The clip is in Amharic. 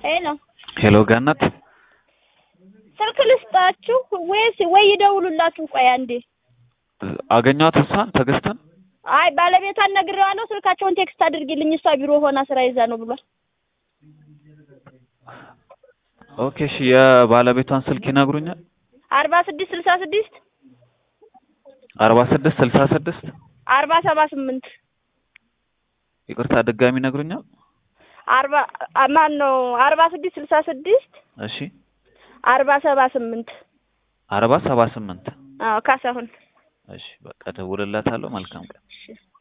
ሄሎ ሄሎ ገነት ስልክ ልስጣችሁ ወይስ ወይ ይደውሉላችሁ? ቆይ አንዴ። አገኘኋት እሷን ትዕግስትን አይ ባለቤቷን ነግሬዋለሁ። ስልካቸውን ቴክስት አድርጊልኝ እሷ ቢሮ ሆና ስራ ይዛ ነው ብሏል። ኦኬ እሺ የባለቤቷን ስልክ ይነግሩኛል አርባ ስድስት ስልሳ ስድስት አርባ ስድስት ስልሳ ስድስት አርባ ሰባ ስምንት ይቅርታ ድጋሚ ይነግሩኛል አርባ ማን ነው? አርባ ስድስት ስልሳ ስድስት እሺ አርባ ሰባ ስምንት አርባ ሰባ ስምንት አዎ ካሳሁን እሺ በቃ ደውልላታለሁ መልካም ቀን እሺ